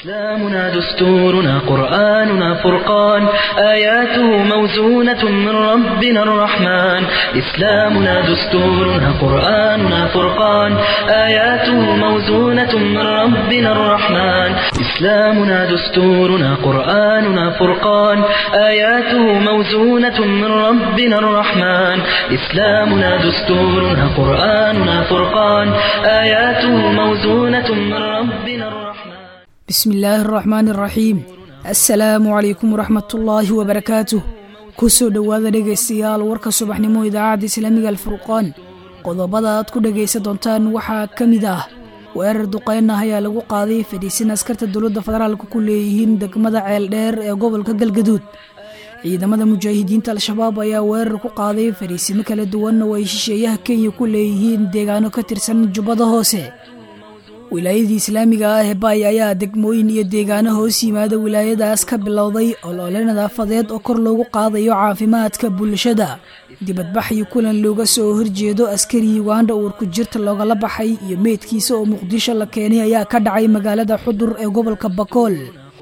إسلامنا دستورنا قرآننا فرقان آياته موزونة من ربنا الرحمن إسلامنا دستورنا قرآننا فرقان آياته موزونة من ربنا الرحمن إسلامنا دستورنا قرآننا فرقان آياته موزونة من ربنا الرحمن إسلامنا دستورنا قرآننا فرقان آياته موزونة من ربنا الرحمن bismi illaahi araxmaan araxiim assalaamu calaykum waraxmatullaahi wabarakaatuh ku soo dhowaada dhegaystayaal warka subaxnimo idaacadda islaamiga alfurqaan qodobada aad ku dhegaysan doontaan waxaa ka mid ah weerar duqeyn ah ayaa lagu qaaday fadhiisin askarta dowladda federaalka ku leeyihiin degmada ceeldheer ee gobolka galgaduud ciidamada mujaahidiinta al-shabaab ayaa weerar ku qaaday fadhiisimo kala duwan oo ay shisheeyaha kenya ku leeyihiin deegaano ka tirsan jubbada hoose wilaayadii islaamiga ah ee baay ayaa degmooyin iyo deegaano hoos yimaada wilaayadaas ka bilowday olole nadaafadeed oo kor loogu qaadayo caafimaadka bulshada dibadbax iyo kulan looga soo horjeedo askari uganda uurku jirta loogala baxay iyo meydkiisa oo muqdisho la keenay ayaa ka dhacay magaalada xudur ee gobolka bakool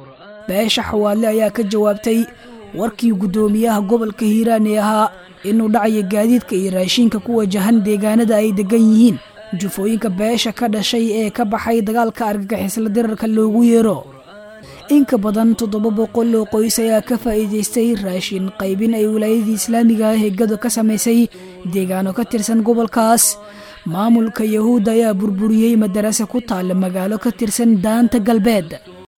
beesha xawaadle ayaa ka jawaabtay warkii guddoomiyaha gobolka hiiraan ee ahaa inuu dhacayo gaadiidka iyo raashiinka ku wajahan deegaanada ay degan yihiin jufooyinka beesha ka dhashay ee ka baxay dagaalka argagixisla dirarka loogu yeero inka badan toddoba boqol oo qoys ayaa ka faa'iidaystay raashin qaybin ay wilaayadii islaamiga ah ee gado ka samaysay deegaano ka tirsan gobolkaas maamulka yahuudda ayaa burburiyey madarase ku taalla magaalo ka tirsan daanta galbeed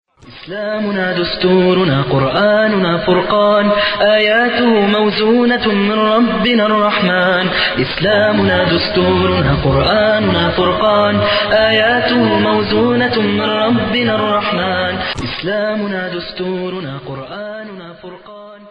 إسلامنا دستورنا قرآننا فرقان آياته موزونة من ربنا الرحمن إسلامنا دستورنا قرآننا فرقان آياته موزونة من ربنا الرحمن إسلامنا دستورنا قرآننا فرقان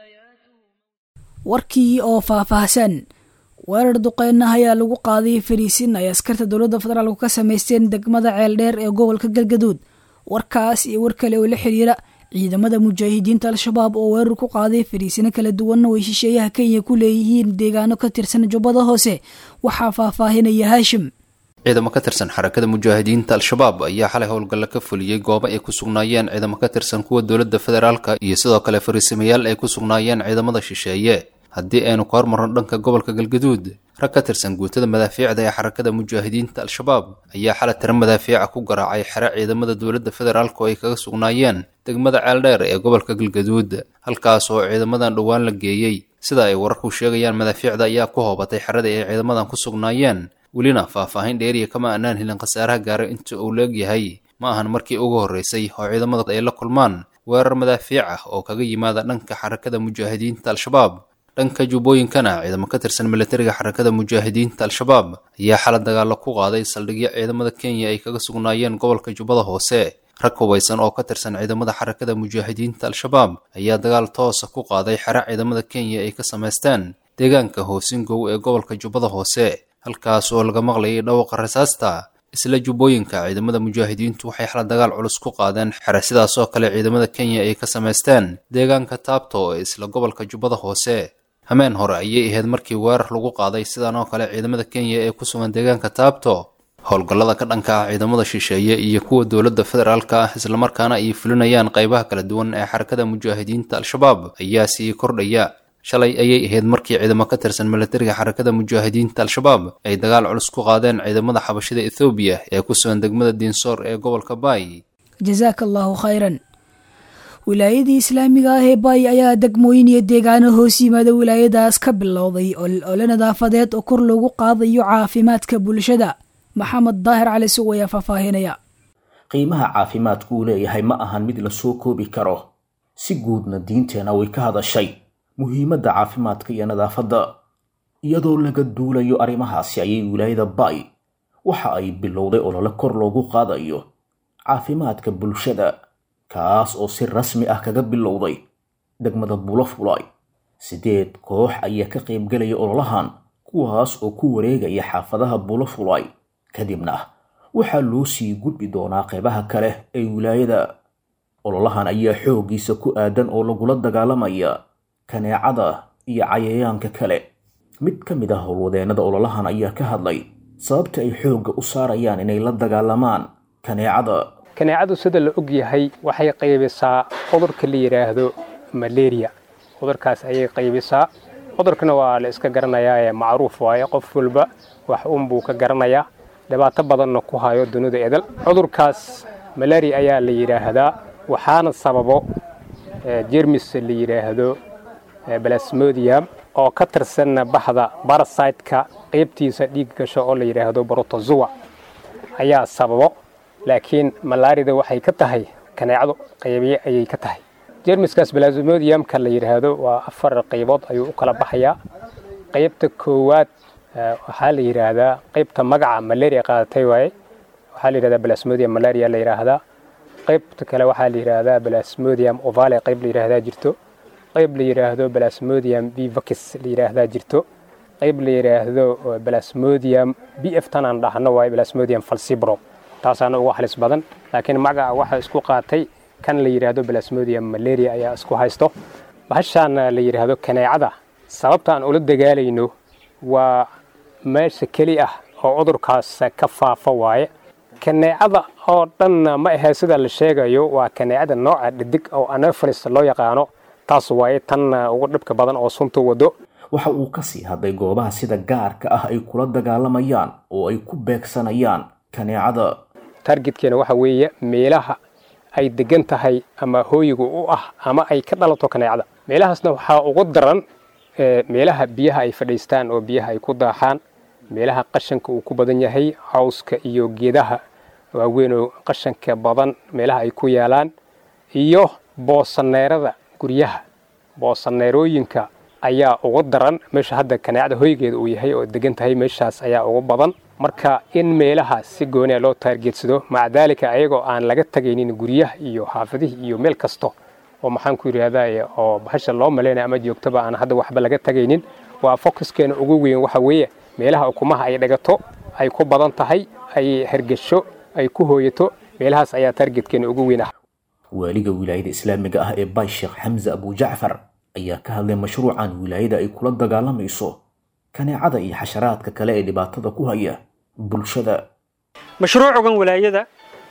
warkii oo faahfaahsan weerar duqeyn ah ayaa lagu qaaday fariisin ay askarta dowladda federaalku ka samaysteen degmada ceeldheer ee gobolka galgaduud warkaas iyo war kale oo la xiriira ciidamada mujaahidiinta al-shabaab oo weerar ku qaaday fariisino kala duwanna way shisheeyaha kenya ku leeyihiin deegaano ka tirsan jubbada hoose waxaa faahfaahinaya haashim ciidamo ka tirsan xarakada mujaahidiinta al-shabaab ayaa xalay howlgalla ka fuliyey goobo ay ku sugnaayeen ciidamo ka tirsan kuwa dowladda federaalka iyo sidoo kale fariisimayaal ay ku sugnaayeen ciidamada shisheeye haddii aynu ka hormarno dhanka gobolka galgaduud rag ka tirsan guutada madaafiicda ee xarakada mujaahidiinta al-shabaab ayaa xalay tiro madaafiica ku garaacay xere ciidamada dowladda federaalk oo ay kaga sugnaayeen degmada ceeldheer ee gobolka galgaduud halkaas oo ciidamadan dhowaan la geeyey sida ay wararku sheegayaan madaafiicda ayaa ku hoobatay xerada ay ciidamadan ku sugnaayeen welina faahfaahin dheeriya kama aanaan helin khasaaraha gaaray inta uu leegyahay ma ahan markii ugu horreysay oo ciidamada ay la kulmaan weerar madaafiic ah oo kaga yimaada dhanka xarakada mujaahidiinta al-shabaab dhanka jubbooyinkana ciidamo ka tirsan milatariga xarakada mujaahidiinta al-shabaab ayaa xala dagaalo ku qaaday saldhigyo ciidamada kenya ay kaga sugnaayeen gobolka jubbada hoose rag hubaysan oo ka tirsan ciidamada xarakada mujaahidiinta al-shabaab ayaa dagaal toosa ku qaaday xere ciidamada kenya ay ka samaysteen deegaanka hoosingow ee gobolka jubbada hoose halkaas oo laga maqlayay dhawaqa rasaasta isla jubbooyinka ciidamada mujaahidiintu waxay xala dagaal culus ku qaadeen xere sidaas oo kale ciidamada kenya ay ka samaysteen deegaanka taabto ee isla gobolka jubbada hoose hameen hore ayay ahayd markii weerar lagu qaaday sidan oo kale ciidamada kenya ee ku sugan deegaanka taabto howlgallada ka dhanka ah ciidamada shisheeye iyo kuwa dowladda federaalka ah islamarkaana ay fulinayaan qaybaha kala duwan ee xarakada mujaahidiinta al-shabaab ayaa sii kordhaya shalay ayay ahayd markii ciidamo ka tirsan milatariga xarakada mujaahidiinta al-shabaab ay dagaal culus ku qaadeen ciidamada xabashida ethoobiya ee ku sugan degmada diinsoor ee gobolka baay jasaaka allaahu khayran wilaayadii islaamiga ah ee baay ayaa degmooyin iyo deegaano hoos yimaada wilaayadaas ka bilowday ole nadaafadeed oo kor loogu qaadayo caafimaadka bulshada maxamed daahir cali suw ayaa faahfaahinaya qiimaha caafimaadku uu leeyahay ma ahan mid lasoo koobi karo si guudna diinteena way ka hadashay muhiimadda caafimaadka iyo nadaafadda iyadoo laga duulayo arrimahaasi ayay wilaayada baay waxa ay bilowday olole kor loogu qaadayo caafimaadka bulshada kaas oo si rasmi ah kaga bilowday degmada bulafulay siddeed koox ayaa ka qaybgelaya ololahan kuwaas oo ku wareegaya xaafadaha bulafulay kadibna waxaa loo sii gudbi doonaa qeybaha kale ee wilaayada ololahan ayaa xooggiisa ku aadan oo lagula dagaalamaya kaneecada iyo cayayaanka kale mid ka mid ah howlwadeennada ololahan ayaa ka hadlay sababta ay xoogga u saarayaan inay la dagaalamaan kaneecada kaneecadu sida la og yahay waxay qaybisaa cudurka la yidhaahdo malaria cudurkaas ayay qaybisaa cudurkana waa la iska garanayaa ee macruuf waaye qof walba wax unbuu ka garanayaa dhibaato badanna ku hayo dunida edel cudurkaas malaria ayaa la yidhaahdaa waxaana sababo jermis la yidhaahdo balasmodium oo ka tirsanna baxda barasiteka qaybtiisa dhiig gasho oo la yidhaahdo brotozoa ayaa sababo laakiin malaarida waxay ka tahay kaneecadu qaybiye ayay ka tahay jermiskaas balasmodiumka la yidhaahdo waa afar qaybood ayuu u kala baxayaa qaybta koowaad waxaa la yidhaahdaa qaybta magaca malaria qaadatay waaye waxaa la yidhahdaa balasmodium malaria la yidhaahdaa qaybta kale waxaa la yidhaahdaa balasmodium ovale qayb la yidhaahdaa jirto qayb la yidhaahdo balasmodium vivacis la yidhaahdaa jirto qayb la yidhaahdo balasmodium b f tan aan dhahno waaye balasmodium falcibro taasaana ugu halis badan laakiin magaca waxaa isku qaatay kan la yidhaahdo balasmodium malaria ayaa isku haysto bahashaana la yidhaahdo kaneecada sababta aan ula dagaalayno waa meesha keli ah oo cudurkaas ka faafa waaye kaneecada oo dhanna ma ahee sida la sheegayo waa kaneecada nooca dhidig oo anopheles loo yaqaano taas waaye tan ugu dhibka badan oo sunta wado waxa uu ka sii hadlay goobaha sida gaarka ah ay kula dagaalamayaan oo ay ku beegsanayaan kaneecada targetkeena waxa weeye meelaha ay degan tahay ama hooyiga u ah ama ay ka dhalato kaneecada meelahaasna waxaa ugu daran meelaha biyaha ay fadhiistaan oo biyaha ay ku daaxaan meelaha qashanka uu ku badan yahay cawska iyo geedaha waaweyn oo qashanka badan meelaha ay ku yaalaan iyo boosaneerada guryaha boosaneerooyinka ayaa ugu daran meesha hadda kaneecada hoygeeda uu yahay oo degan tahay meeshaas ayaa ugu badan marka in meelaha si gooniya loo taargeedsado maca daalika ayagoo aan laga tagaynin guryaha iyo xaafadihii iyo meel kasto oo maxaan ku yidhaahdaa oo bahasha loo malaynaya ama joogtaba aan hadda waxba laga tagaynin waa focuskeena ugu weyn waxa weeye meelaha ukumaha ay dhagato ay ku badan tahay ay hergesho ay ku hooyato meelahaas ayaa taargetkeena ugu weyn ah waaliga wilaayada islaamiga ah ee bay sheekh xamse abu jacfar ayaa ka hadlay mashruucan wilaayada ay kula dagaalamayso kaneecada iyo xasharaadka kale ee dhibaatada ku haya bulshada mashruucugan wilaayada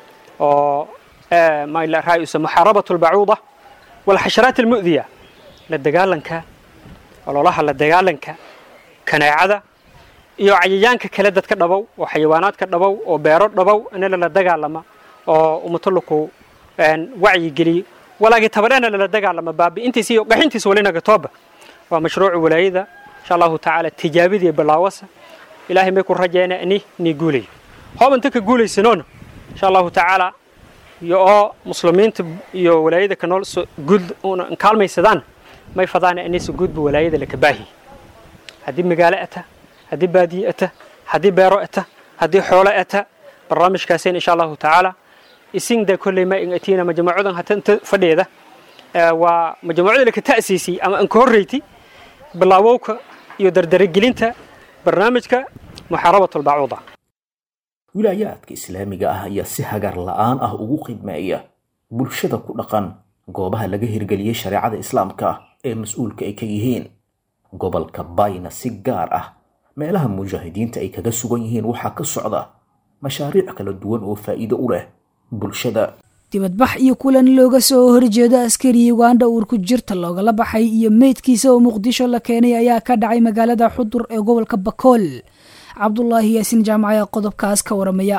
oo raayusa muxaarabatu lbacuuda walxasharaat almu'diya la dagaalanka ololaha la dagaalanka kaneecada iyo cayayaanka kale dadka dhabow oo xayawaanaadka dhabow oo beero dhabow inala la dagaalama oo umatuluku wacyigeliyo walaagii tabadheena lala dagaalama baabi'intiisa iyo qaxintiisa walinaga tooba waa mashruucu walaayada insha allahu tacaala tijaabidii bilaawasa ilaahay may ku rajeena ni ni guulayo hoob inta ka guulaysanoona insha allahu tacaala iyo oo muslimiinta iyo walaayada ka nool guud kaalmaysadaan may fadaana inaysa guudba walaayada laka baahi haddii magaalo ata haddii baadiye ata haddii beero ata haddii xoolo ata barnaamijkaaseen insha allahu tacaala isingda kolley ma in atiina majmuucadan hata inta fadheeda waa majmuucada laka ta'siisay ama anka horreyti bilaawowka iyo dardaragelinta barnaamijka muxaarabatu lbacuuda wilaayaadka islaamiga ah ayaa si hagar la'aan ah ugu khidmeeya bulshada ku dhaqan goobaha laga hirgeliyey shareecada islaamka ee mas-uulka ay ka yihiin gobolka bayna si gaar ah meelaha mujaahidiinta ay kaga sugan yihiin waxaa ka socda mashaariic kala duwan oo faa'iido u leh bulshada dibadbax iyo kulan looga soo horjeedo askari ugandha uur ku jirta loogala baxay iyo meydkiisa oo muqdisho la keenay ayaa ka dhacay magaalada xudur ee gobolka bakool cabdulaahi yaasiin jaamac ayaa qodobkaas ka waramaya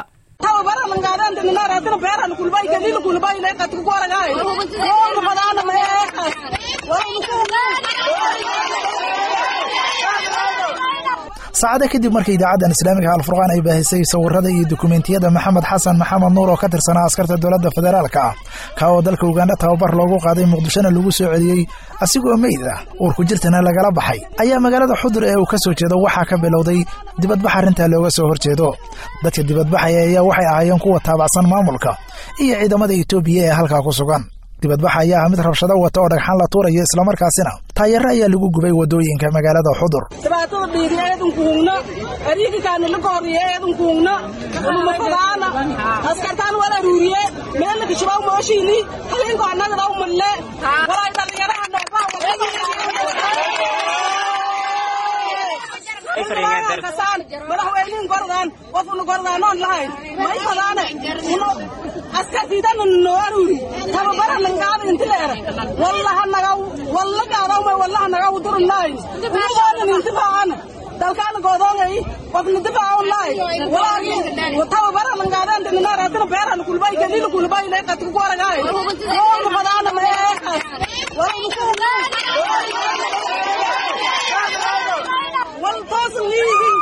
saacada kadib markii idaacaddan islaamiga alfurqaan ay baahisay sawirada iyo dukumentiyada maxamed xasan maxamed nuur oo ka tirsanaa askarta dowladda federaalka ah ka oo dalka ugandha tababar loogu qaaday muqdishona lagu soo celiyey asigoo meyd ah uur ku jirtana lagala baxay ayaa magaalada xudur ee uu ka soo jeedo waxaa ka bilowday dibadbax arrintaa looga soo horjeedo dadka dibadbaxaya ayaa waxay ahaayeen kuwa taabacsan maamulka iyo ciidamada etoobiya ee halkaa ku sugan dibadbaxa ayaa ah mid rabshado wata oo dhagxaan la tuurayo islamarkaasina taayaro ayaa lagu gubay waddooyinka magaalada xudur dhibaatada dhiiriya eedankuhungna ariigikaani lagooriye eedankuhungna ulumafadaana askartaan wala ruuriye meelaka shibaw mooshiini halinko annagadaw malle walay dhallinyaraha noobaa madaxweynihin gordaan qofuna gordaanoon lahayn may fadaane askartiidana noo aruuri tababara langaada inti leera wallaha naga walla gaadawmay wallaha naga udurunaayn umugoonan intifaacana dalkaana goodoongay qofna difaacawnaayn walaagi tababara langaadaan dininaaraatana beerana kulbay kadina kulbay lay qadku ku aragaay yoona fadaana meeqas wal toosan liigin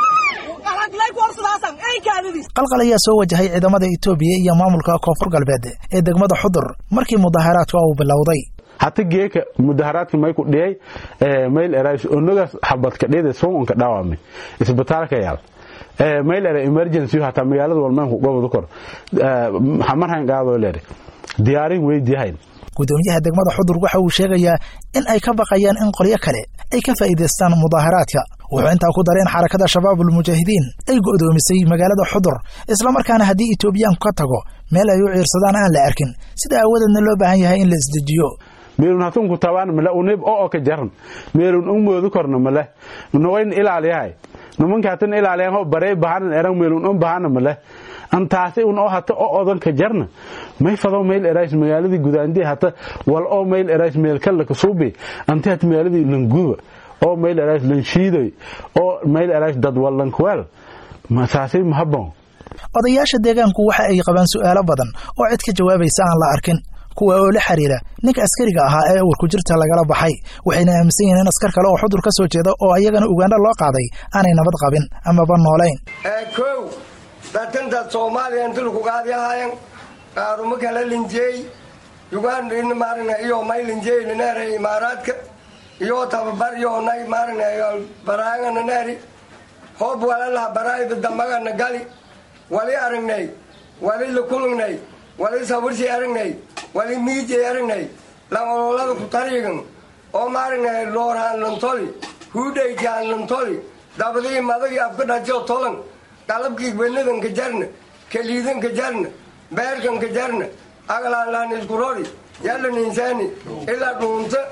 qalqal ayaa soo wajahay ciidamada itoobiya iyo maamulka koonfur galbeed ee degmada xudur markii mudaharaadka uu bilowday hata geeka mudaharaadka mayku dhiyay mayl erays onogaas xabadka dhiyada soonka dhaawamay isbitaalka yaal mayl era emergency hata magaalada walmaanku gobol kor marhan qaado leere diyaarin weydiyahayn gudoomiyaha degmada xudur waxa uu sheegayaa in ay ka baqayaan in qolyo kale ay ka faa'iidaystaan mudaharaadka wuxuu intaa ku daray in xarakada shabaabul mujaahidiin ay go'doomisay magaalada xudur islamarkaana haddii etoobiyaanku ka tago meel ay u ciirsadaan aan la arkin sida aawadeedna loo baahan yahay in la isdejiyo meelun hatunku tabaan male unib oo ka jaran meelun un moodu korna male nawayn ilaaliyahay numanka hatan ilaaliyan ho barey bahanan eran meelun un bahana male antaasi un oo hata oo odanka jarna may fado meel erays magaaladii gudaandii hata wal oo meel erays meel kala kasuubi anti hata magaaladii languba oo meel erays lanshiidoy oo meel erays dad walankweel masaasi mahabon odayaasha deegaanku waxa ay qabaan su'aalo badan oo cid ka jawaabaysa aan la arkin kuwa oo la xiriira ninka askariga ahaa ee uurku jirta lagala baxay waxayna aaminsan yihiin in askar kale oo xudur ka soo jeeda oo ayagana ugaandha loo qaaday aanay nabad qabin amaba noolayn kow datantaad soomaaliya inti lakugaadi ahaayan qaaruma kala linjeey ugandhina maaragna iyo may linjeey nanaare imaaraadka iyo tababar iyo nay maaragna baraanga nanaari hoob walalaha baraayda dambagana gali wali aragnay wali lakulugnay wali sawirsi aragnay wali miijay aragnay langololada ku tariigan oo maaragna loorhaan lantoli huudhaykaan lantoli dabadii madagii afka dhajo tolan qalabkii benadanka jarna kaliidanka jarna beerkanka jarna agalaanlaan iskurori yalan insaani ilaa dhuunta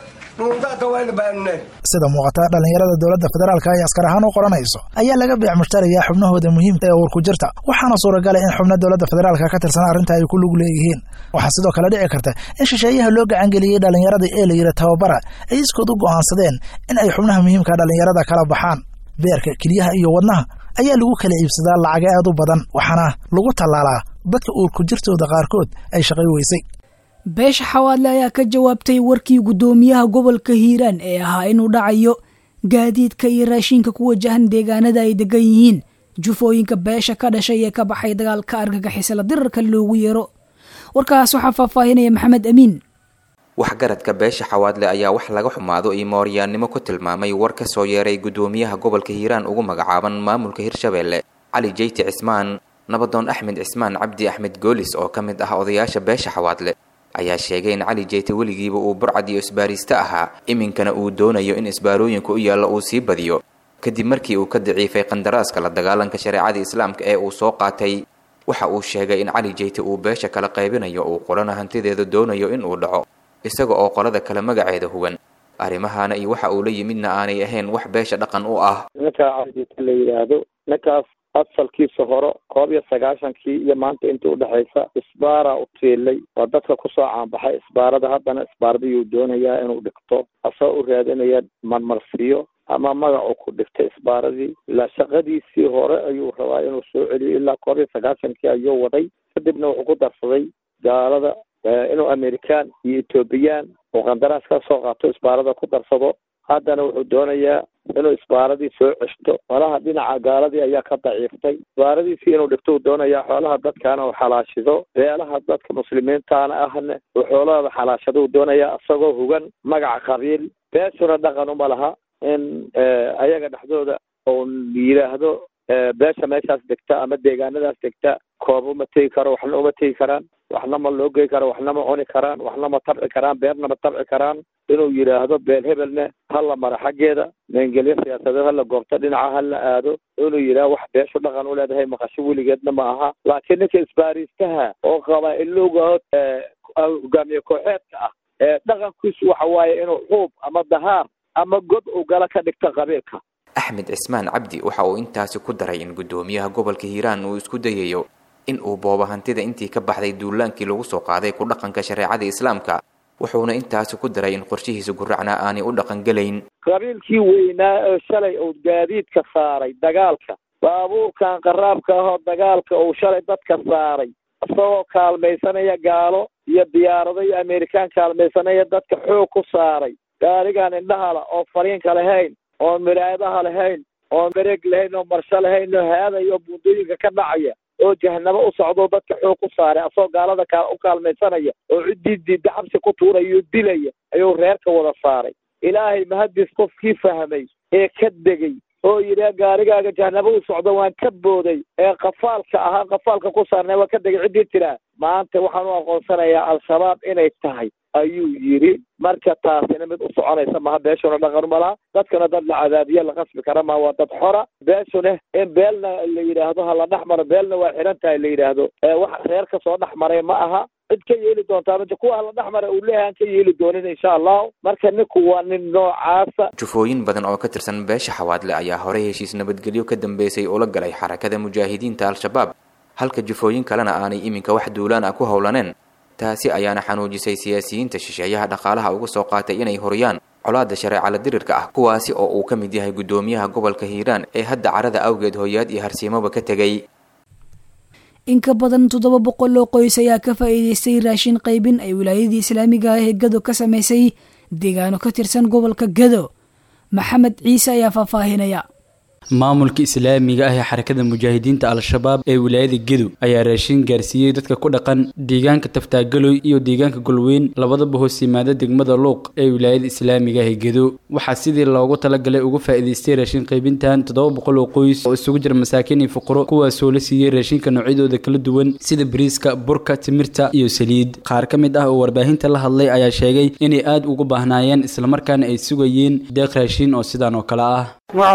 sida muuqata dhallinyarada dowladda federaalka ay askar ahaan u qoranayso ayaa laga beec mushtarayaa xubnahooda muhiimka ee uurku jirta waxaana suuragala in xubno dowladda federaalka ka tirsan arrinta ay ku lug leeyihiin waxaa sidoo kale dhici karta in shisheeyaha loo gacangeliyey dhallinyarada ee la yidhi tababara ay iskood u go'aansadeen in ay xubnaha muhiimka dhallinyarada kala baxaan beerka keliyaha iyo wadnaha ayaa lagu kala iibsadaa lacaga aad u badan waxaana lagu tallaalaa dadka uurku jirtooda qaarkood ay shaqay weysay beesha xawaadle ayaa ka jawaabtay warkii guddoomiyaha gobolka hiiraan ee ahaa inuu dhacayo gaadiidka iyo raashinka ku wajahan deegaanada ay degan yihiin jufooyinka beesha ka dhashay ee ka baxay dagaalka argagixisala dirarka loogu yeero warkaas waxaa faahfaahinaya maxamed amiin waxgaradka beesha xawaadle ayaa wax laga xumaado iyo mooryaannimo ku tilmaamay war ka soo yeeray guddoomiyaha gobolka hiiraan ugu magacaaban maamulka hirshabeelle cali jeyti cismaan nabadoon axmed cismaan cabdi axmed goolis oo ka mid ah odayaasha beesha xawaadle ayaa sheegay in cali jeyte weligiiba uu burcad iyo isbaariiste ahaa iminkana uu doonayo in isbaarooyinka u yaalla uu sii badiyo kadib markii uu ka daciifay qandaraaska la dagaalanka shareecada islaamka ee uu soo qaatay waxa uu sheegay in cali jeyte uu beesha kala qaybinayo uu qolana hantideeda doonayo in uu dhaco isaga oo qolada kale magaceeda hugan arrimahaana iyo waxa uu la yimidna aanay ahayn wax beesha dhaqan u ah ninkaa calijeyte la yidhaahdo ninkaas asalkiisa hore koob iyo sagaashankii iyo maanta intii udhexaysa isbaara u tiilay waa dadka kusoo caanbaxay isbaarada haddana isbaaradiyuu doonayaa inuu dhigto asagoo u raadinaya marmarsiyo ama magacu ku dhigtay isbaaradii ilaa shaqadiisii hore ayuu rabaa inuu soo celiyo ilaa koob iyo sagaashankii ayuu waday kadibna wuxuu ku darsaday gaalada inuu amerikaan iyo ethoobiyan uu qandaraas ka soo qaato isbaarada ku darsado haddana wuxuu doonayaa inuu isbaaradii soo ceshto xoolaha dhinaca gaaladii ayaa ka daciiftay isbaaradiisii inuu dhigto uu doonayaa xoolaha dadkaana uu xalaashido beelaha dadka muslimiintaana ahna uu xoolahooda xalaashado uu doonayaa isagoo hugan magaca qabiil beeshuna dhaqan uma laha in ayaga dhexdooda uu yidhaahdo beesha meeshaas degta ama deegaanadaas degta koob uma tegi karo waxna uma tegi karaan waxna ma loo gey karo waxna ma cuni karaan waxna ma tabci karaan beerna ma tabci karaan inuu yidhaahdo beel hebelne hala mara xaggeeda meengelyo siyaasadeed hala goobto dhinaca hala aado inuu yidhaahdo wax beeshu dhaqan u leedahay maqasho weligeedna ma aha laakiin ninka isbaariistaha oo qabaa-ilowga hogaamiye kooxeedka ah ee dhaqankiisu waxa waaye inuu xuub ama dahaar ama god uu gala ka dhigto qabiilka axmed cismaan cabdi waxa uu intaasi ku daray in guddoomiyaha gobolka hiiraan uu isku dayayo in uu boobo hantida intii ka baxday duulaankii lagu soo qaaday ku dhaqanka shareecada islaamka wuxuuna intaasi ku daray in qorshihiisa guracna aanay u dhaqangelayn qabiilkii weynaa oo shalay uu gaadiidka saaray dagaalka baabuurkan qaraabka ahoo dagaalka uu shalay dadka saaray isagoo kaalmaysanaya gaalo iyo diyaarado iyo amerikaan kaalmaysanaya dadka xoog ku saaray gaarigaan indhahala oo fariinka lahayn oon miraadaha lahayn oon mareeg lahayn oo marsho lahayn oo haadaya oo buundooyinka ka dhacaya oo jahanabo u socdoo dadka xoog ku saaray asagoo gaalada ka u kaalmaysanaya oo ciddii diidda xabsi ku tuuraya oo dilaya ayuu reerka wada saaray ilaahay mahadis qofkii fahmay ee ka degay oo yidhi gaarigaaga jahanabo u socdo waan ka booday ee qafaalka ahaa qafaalka ku saarnay waan ka degay ciddii tiraa maanta waxaan u aqoonsanayaa al-shabaab inay tahay ayuu yidhi marka taasina mid u soconaysa maha beeshuna dhaqan malaha dadkana dad la cadaadiya la qasbi kara maha waa dad xora beeshuna in beelna la yidhaahdo ha la dhex maro beelna waa xiran tahay la yidhaahdo wax reer ka soo dhex maray ma aha cid ka yeeli doontaa maja kuwa hala dhex mara uu leeyahay aan ka yeeli doonin insha allahu marka ninku waa nin noocaasa jufooyin badan oo ka tirsan beesha xawaadle ayaa horey heshiis nabadgelyo ka dambeysay ula galay xarakada mujaahidiinta al-shabaab halka jufooyin kalena aanay iminka wax duulaan ah ku howlaneen taasi ayaana xanuujisay siyaasiyiinta shisheeyaha dhaqaalaha uga soo qaatay inay horiyaan colaada shareecala dirirka ah kuwaasi oo uu ka mid yahay guddoomiyaha gobolka hiiraan ee hadda carada awgeed hooyaad iyo harsiimoba ka tegay in ka badan toddoba boqol oo qoys ayaa ka faa'iidaystay raashin qaybin ay wilaayadii islaamiga ah ee gado ka samaysay deegaano ka tirsan gobolka gado maxamed ciise ayaa faahfaahinaya maamulka islaamiga ah ee xarakada mujaahidiinta al-shabaab ee wilaayada gedo ayaa raashin gaarsiiyey dadka ku dhaqan deegaanka taftaagaloy iyo deegaanka golweyn labadaba hoos yimaada degmada luuq ee wilaayada islaamiga ah ee gedo waxaa sidii loogu talagalay uga faa'iidaystay raashin qaybintan toddoba boqol oo qoys oo isugu jira masaakiin iyo fuqaro kuwaasoo la siiyey raashinka noocyadooda kala duwan sida bariiska burka timirta iyo saliid qaar ka mid ah oo warbaahinta la hadlay ayaa sheegay inay aada ugu baahnaayeen islamarkaana ay sugayeen deeq raashin oo sidaan oo kale ah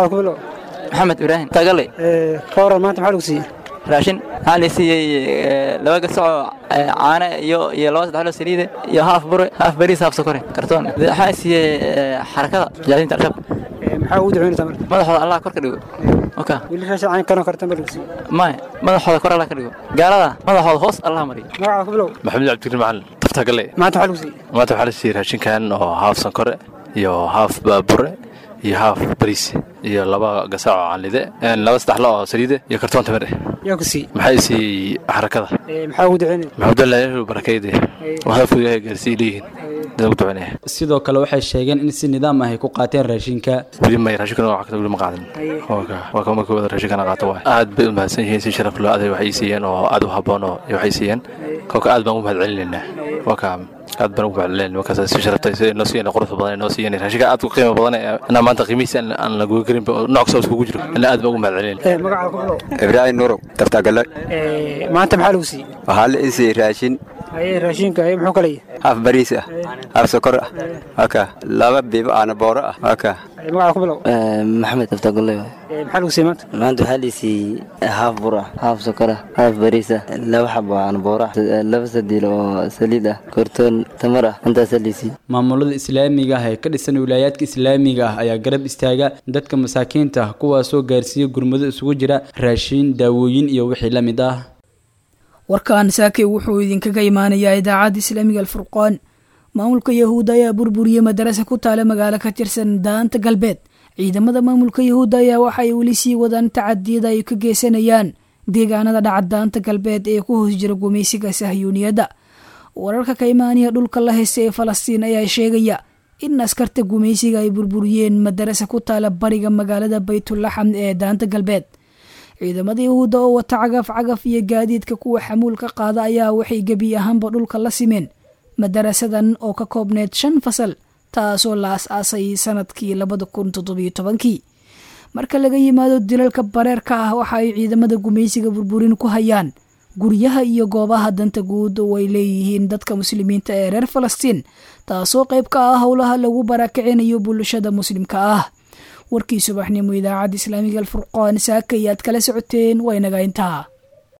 maxamed ibraahim tagale ka waran maanta maxaa lagu siiyey raashin waxaa la siiyey laba gasacoo caane iyo iyo laba saddex loo saliide iyo haaf bure haaf bariis haaf sokore kartoon waxaa siiyey xarakada mujaahidiinta al-shabaab maxaa ugu ducaynaysaa marka madaxooda allah kor ka dhigo oka weli raashin cayn kanoo kartan baa lagu siiyey maya madaxooda kor allah ka dhigo gaalada madaxooda hoos allah mariyo magacaa ku bilow maxamed cabdikariim macalin taftagale maanta maxaa lagu siiyey maanta waxaa la siiyey raashinkan oo haaf sankore iyo haaf baabure iyo haaf bariis iyo laba gasac oo canlide laba saddex lo oo saliide iyo kartoon tamir eh yaa ku siiyey maxay siiyey xarakada maxaa ugu ducaynaya maxamudullahi barakayde waxaafku ilaahay gaarsii leeyihiin dad ugu ducaynaya sidoo kale waxay sheegeen in si nidaam ah ay ku qaateen raashinka weli may raashinkana waa kata weli ma qaadan waa kama kooda raashinkana qaato waay aad bay u mahadsan yihiin si sharaf loo aday waxay siiyeen oo aad u habboon oo waxay siiyeen kolka aad baan ugu mahad celinaynaa waa kaa aad baan ugu mahadcelinayn markaas si sharaftay si noo siiyeen quruxda badan noo siiyeen raashinka aad u qiimo badan anaa maanta qiimihiisa aan la goyn karin nooc kasta iskugu jiro anaa aad baan ugu mahadcelinayn magacaa ku bilow ibraahim nurow taftagale maanta maxaa lagu siiyey waxaa la ii siiyey raashin haye raashinka haye muxuu kala yahay haaf bariis ah haaf sokor ah waka laba biibo aana booro ah waka magacaa ku bilow maxamed taftagale maxaa lagu siiyey maanta maanta waxaa la siiyey haaf bur ah haaf sokor ah haaf bariis ah laba xabo aana booro ah laba sadiil oo saliid ah kortoon tamar ah intaasaa la siiyey maamulada islaamiga ah ee ka dhisan wilaayaadka islaamiga ah ayaa garab istaaga dadka masaakiinta ah kuwaasoo gaarsiiya gurmado isugu jira raashiin daawooyin iyo wixii la mid ah warkan saakey wuxuu idinkaga imaanayaa idaacadda islaamiga alfurqaan maamulka yahuudda ayaa burburiyey madarasa ku taala magaalo ka tirsan daanta galbeed ciidamada maamulka yahuudda ayaa waxaay weli sii wadaan tacadiyada ay ka geysanayaan deegaanada dhaca daanta galbeed ee ku hoos jira gumaysiga sahyuuniyadda wararka ka imaanaya dhulka la haysta ee falastiin ayaa sheegaya in askarta gumaysiga ay burburiyeen madarasa ku taala bariga magaalada baytulaxam ee daanta galbeed ciidamada yahuudda oo wata cagaf cagaf iyo gaadiidka kuwa xamuulka qaada ayaa waxay gebi ahaanba dhulka la simeen madarasadan oo ka koobneyd shan fasal taasoo la as-aasay sanadkii labada kun toddobiyo tobankii marka laga yimaado dilalka bareerka ah waxa ay ciidamada gumaysiga burburin ku hayaan guryaha iyo goobaha danta guud oo ay leeyihiin dadka muslimiinta ee reer falastiin taasoo qayb ka ah howlaha lagu barakicinayo bulshada muslimka ah warkii subaxnimo idaacadda islaamiga alfurqaan saaka iyo aad kala socoteen waa inaga intaa